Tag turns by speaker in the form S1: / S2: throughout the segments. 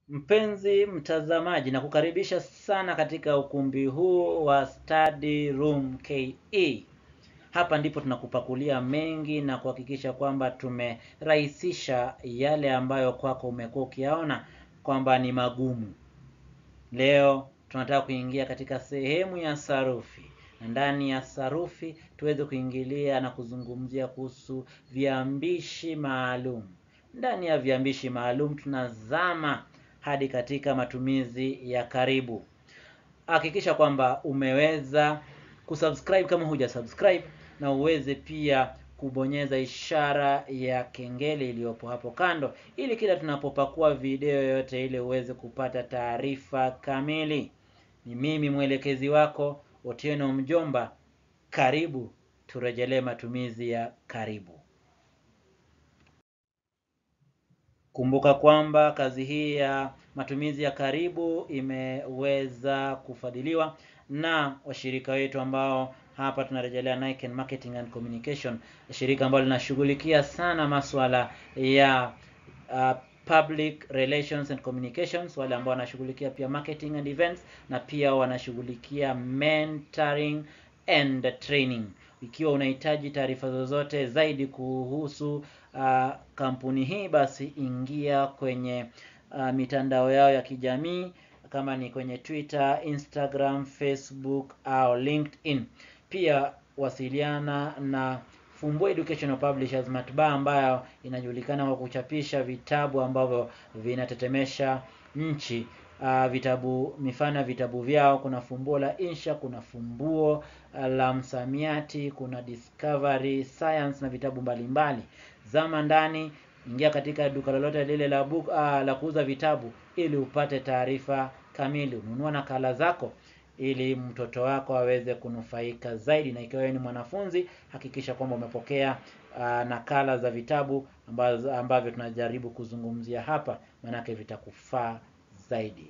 S1: Mpenzi mtazamaji, na kukaribisha sana katika ukumbi huu wa Study Room KE. Hapa ndipo tunakupakulia mengi na kuhakikisha kwamba tumerahisisha yale ambayo kwako umekuwa ukiyaona kwamba ni magumu. Leo tunataka kuingia katika sehemu ya sarufi, na ndani ya sarufi tuweze kuingilia na kuzungumzia kuhusu viambishi maalum. Ndani ya viambishi maalum tunazama hadi katika matumizi ya karibu. Hakikisha kwamba umeweza kusubscribe kama huja subscribe, na uweze pia kubonyeza ishara ya kengele iliyopo hapo kando, ili kila tunapopakua video yoyote ile uweze kupata taarifa kamili. Ni mimi mwelekezi wako Otieno Mjomba. Karibu turejelee matumizi ya karibu. Kumbuka kwamba kazi hii ya matumizi ya karibu imeweza kufadhiliwa na washirika wetu ambao hapa tunarejelea Niken Marketing and Communication, shirika ambalo linashughulikia sana masuala ya uh, public relations and communications, wale ambao wanashughulikia pia marketing and events, na pia wanashughulikia mentoring and training. Ikiwa unahitaji taarifa zozote zaidi kuhusu uh, kampuni hii, basi ingia kwenye uh, mitandao yao ya kijamii kama ni kwenye Twitter, Instagram, Facebook au LinkedIn. Pia wasiliana na Fumbua Educational Publishers Matbaa ambayo inajulikana kwa kuchapisha vitabu ambavyo vinatetemesha nchi. Uh, vitabu mifano ya vitabu vyao kuna fumbuo la insha, kuna fumbuo uh, la msamiati, kuna discovery science na vitabu mbalimbali. Zama ndani, ingia katika duka lolote lile la book, uh, la kuuza vitabu ili upate taarifa kamili. Ununua nakala zako ili mtoto wako aweze kunufaika zaidi, na ikiwa wewe ni mwanafunzi, hakikisha kwamba umepokea uh, nakala za vitabu ambazo, ambavyo tunajaribu kuzungumzia hapa, maanake vitakufaa zaidi.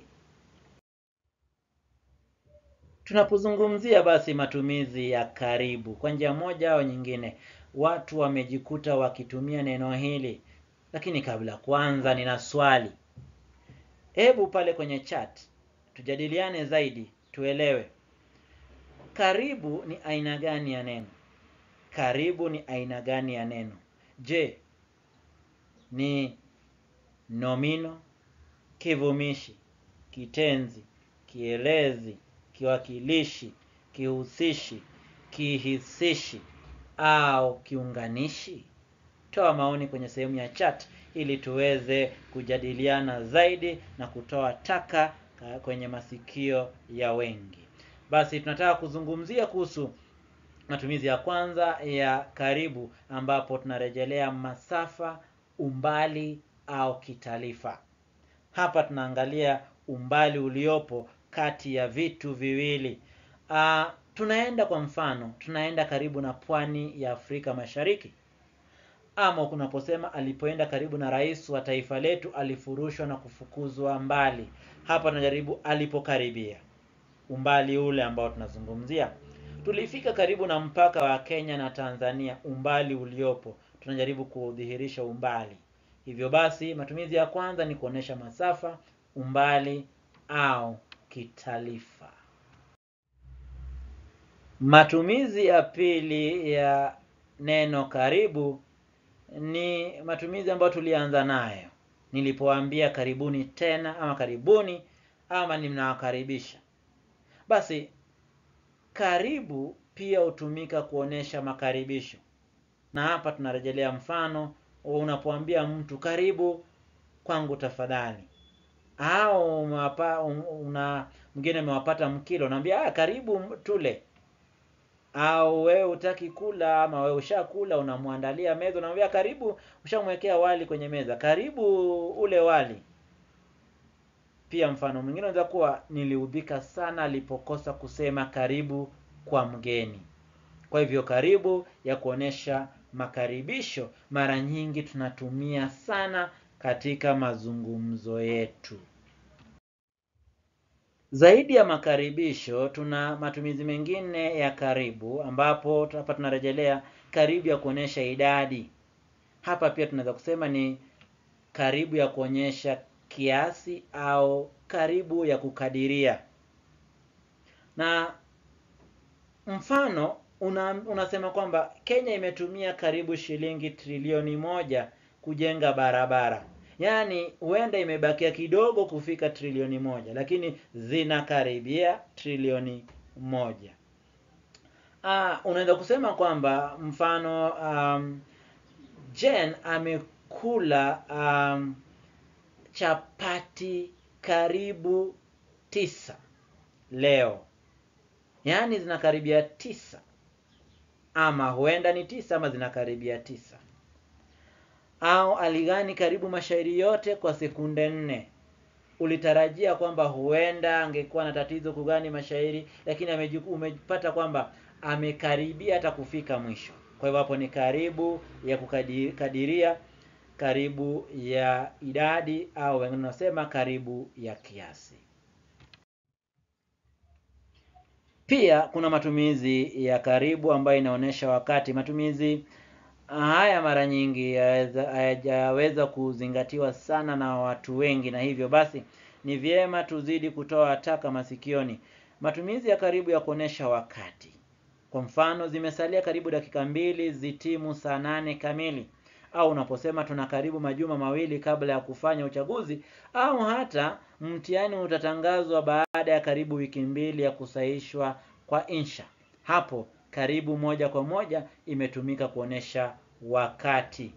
S1: Tunapozungumzia basi matumizi ya karibu, kwa njia moja au nyingine, watu wamejikuta wakitumia neno hili. Lakini kabla kwanza, nina swali. Hebu pale kwenye chat tujadiliane zaidi, tuelewe karibu ni aina gani ya neno. Karibu ni aina gani ya neno? Je, ni nomino, kivumishi, kitenzi, kielezi, kiwakilishi, kihusishi, kihisishi au kiunganishi? Toa maoni kwenye sehemu ya chat ili tuweze kujadiliana zaidi na kutoa taka kwenye masikio ya wengi. Basi tunataka kuzungumzia kuhusu matumizi ya kwanza ya karibu, ambapo tunarejelea masafa, umbali au kitalifa. Hapa tunaangalia umbali uliopo kati ya vitu viwili. Uh, tunaenda kwa mfano, tunaenda karibu na pwani ya Afrika Mashariki, ama kunaposema alipoenda karibu na rais wa taifa letu alifurushwa na kufukuzwa mbali. Hapa tunajaribu alipokaribia, umbali ule ambao tunazungumzia. Tulifika karibu na mpaka wa Kenya na Tanzania, umbali uliopo, tunajaribu kudhihirisha umbali. Hivyo basi matumizi ya kwanza ni kuonesha masafa, umbali au kitalifa. Matumizi ya pili ya neno karibu ni matumizi ambayo tulianza nayo nilipoambia karibuni tena, ama karibuni, ama ninawakaribisha. Basi karibu pia hutumika kuonesha makaribisho, na hapa tunarejelea mfano unapoambia mtu karibu kwangu tafadhali, au umewapa, una mwingine umewapata mkilo, unaambia ah, karibu tule au wewe hutaki kula ama wewe ushakula, unamwandalia meza, unamwambia karibu, ushamwekea wali kwenye meza, karibu ule wali. Pia mfano mwingine unaweza kuwa niliudhika sana alipokosa kusema karibu kwa mgeni. Kwa hivyo karibu ya kuonesha makaribisho mara nyingi tunatumia sana katika mazungumzo yetu. Zaidi ya makaribisho, tuna matumizi mengine ya karibu, ambapo hapa tunarejelea karibu ya kuonesha idadi. Hapa pia tunaweza kusema ni karibu ya kuonyesha kiasi au karibu ya kukadiria. Na mfano una, unasema kwamba Kenya imetumia karibu shilingi trilioni moja kujenga barabara. Yaani huenda imebakia kidogo kufika trilioni moja, lakini zinakaribia trilioni moja. Ah, unaweza kusema kwamba mfano um, Jen amekula um, chapati karibu tisa leo, yaani zinakaribia tisa, ama huenda ni tisa ama zinakaribia tisa. Au aligani karibu mashairi yote kwa sekunde nne. Ulitarajia kwamba huenda angekuwa na tatizo kugani mashairi, lakini amejiku, umepata kwamba amekaribia hata kufika mwisho. Kwa hivyo hapo ni karibu ya kukadiria, karibu ya idadi, au wengine wanasema karibu ya kiasi. Pia kuna matumizi ya karibu ambayo inaonyesha wakati. Matumizi haya mara nyingi hayajaweza kuzingatiwa sana na watu wengi, na hivyo basi ni vyema tuzidi kutoa taka masikioni. Matumizi ya karibu ya kuonyesha wakati. Kwa mfano, zimesalia karibu dakika mbili zitimu saa nane kamili, au unaposema tuna karibu majuma mawili kabla ya kufanya uchaguzi, au hata mtihani utatangazwa baada ya karibu wiki mbili ya kusahihishwa kwa insha. Hapo karibu moja kwa moja imetumika kuonesha wakati.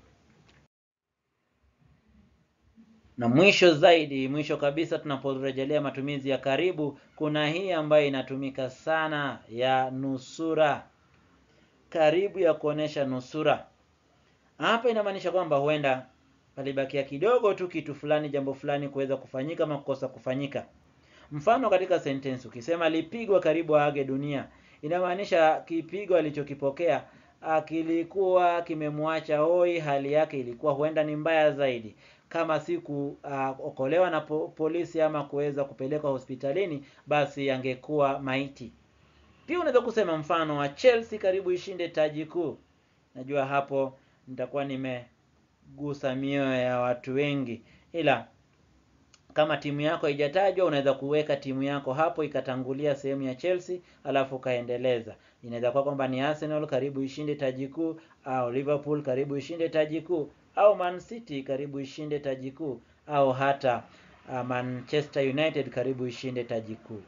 S1: Na mwisho zaidi, mwisho kabisa, tunaporejelea matumizi ya karibu, kuna hii ambayo inatumika sana ya nusura. Karibu ya kuonesha nusura. Hapa inamaanisha kwamba huenda palibakia kidogo tu kitu fulani, jambo fulani kuweza kufanyika ama kukosa kufanyika. Mfano katika sentensi ukisema alipigwa karibu aage dunia, inamaanisha kipigo alichokipokea kilikuwa kimemwacha hoi, hali yake ilikuwa huenda ni mbaya zaidi. Kama si kuokolewa uh, na po, polisi ama kuweza kupelekwa hospitalini, basi angekuwa maiti. Pia unaweza kusema mfano wa Chelsea karibu ishinde taji kuu. Najua hapo nitakuwa nimegusa mioyo ya watu wengi, ila kama timu yako haijatajwa unaweza kuweka timu yako hapo ikatangulia sehemu ya Chelsea alafu ukaendeleza. Inaweza kuwa kwamba ni Arsenal karibu ishinde taji kuu, au Liverpool karibu ishinde taji kuu, au Man City karibu ishinde taji kuu, au hata uh, Manchester United karibu ishinde taji kuu.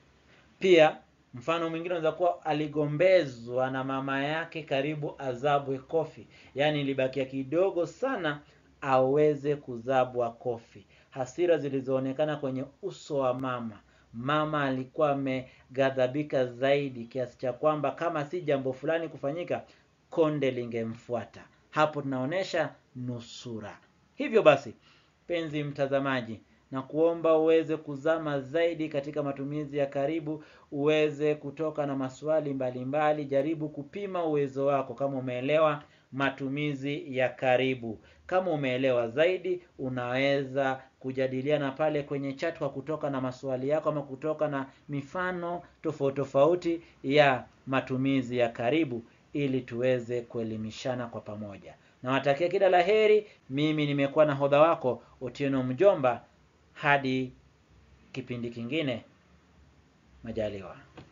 S1: Pia mfano mwingine unaweza kuwa aligombezwa na mama yake karibu azabwe kofi, yaani ilibakia kidogo sana aweze kuzabwa kofi. Hasira zilizoonekana kwenye uso wa mama. Mama alikuwa ameghadhabika zaidi kiasi cha kwamba kama si jambo fulani kufanyika, konde lingemfuata. Hapo tunaonesha nusura. Hivyo basi, penzi mtazamaji, na kuomba uweze kuzama zaidi katika matumizi ya karibu, uweze kutoka na maswali mbalimbali mbali. Jaribu kupima uwezo wako kama umeelewa matumizi ya karibu. Kama umeelewa zaidi, unaweza kujadiliana pale kwenye chat kwa kutoka na maswali yako ama kutoka na mifano tofauti tofauti ya matumizi ya karibu ili tuweze kuelimishana kwa pamoja. Nawatakia kila la heri. Mimi nimekuwa nahodha wako Otieno Mjomba, hadi kipindi kingine, majaliwa.